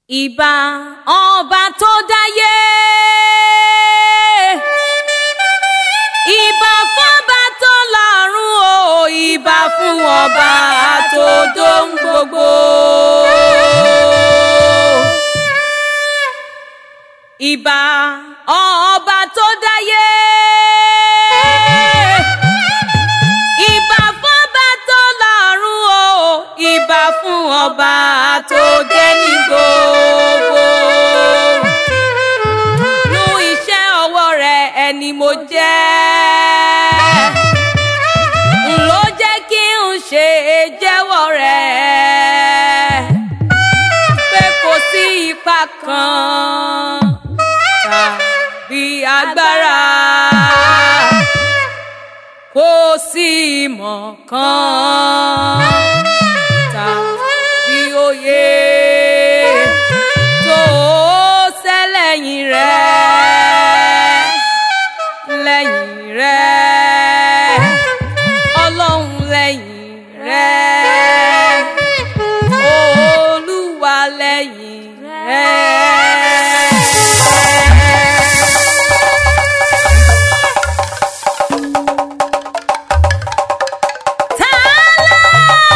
ìbà ọba tó dáyé ìbà fọba tó lọ́run o ìbà fún ọba tó dóhun gbogbo. ìbà ọba tó dáyé ìbà fọba tó lọ́run o ìbà fún ọba tó dé ní gbogbo. nú iṣẹ́ ọwọ́ rẹ̀ ẹni mo jẹ́ n ló jẹ́ kí n ṣe jẹ́wọ́ rẹ̀ pé kò sí ipa kan tàbí agbára kò sí ìmọ̀ kan tàbí òye tó ṣẹlẹ̀yìn rẹ̀ lẹ́yìn rẹ̀ ọlọ́run lẹ́yìn rẹ̀ olúwa lẹ́yìn rẹ̀. Ta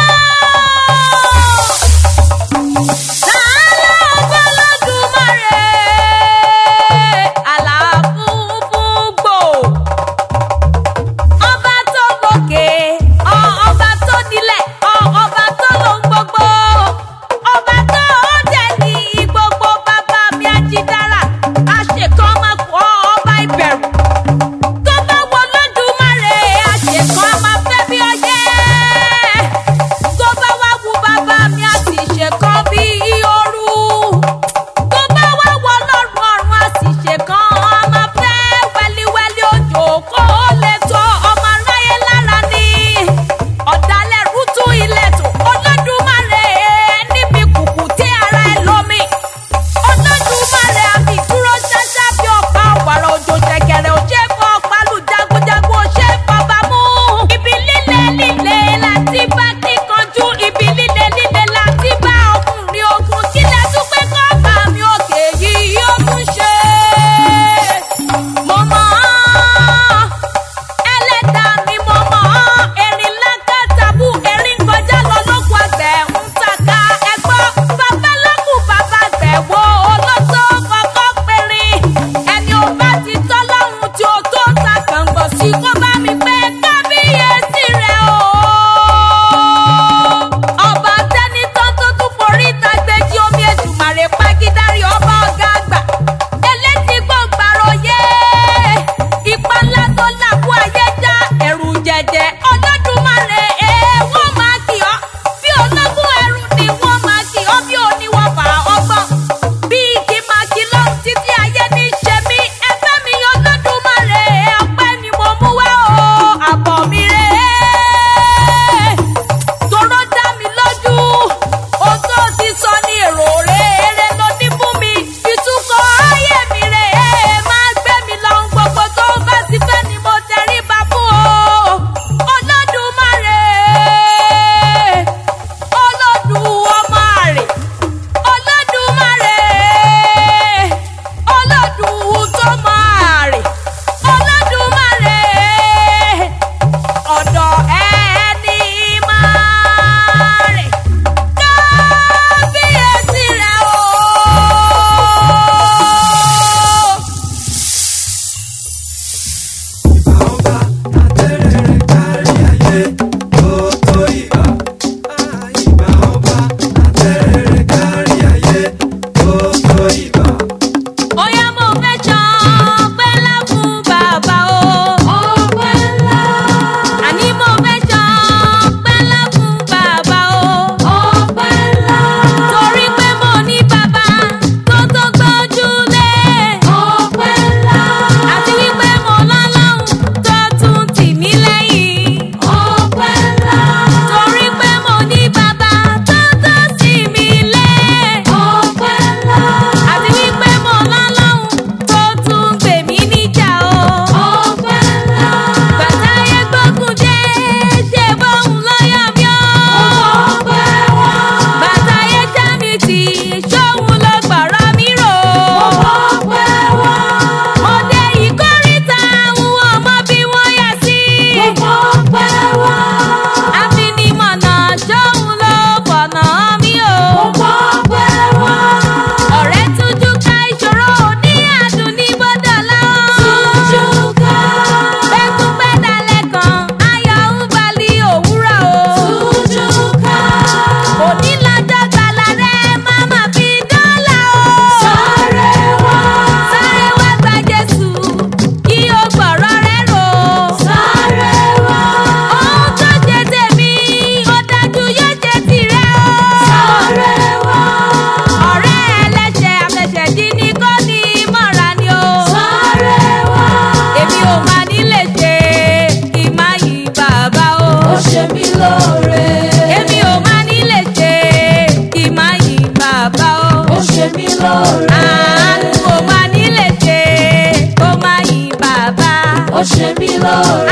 lóore. àánú ò máa nílè ṣe kó má yìn bàbá. ó ṣe mí lóore.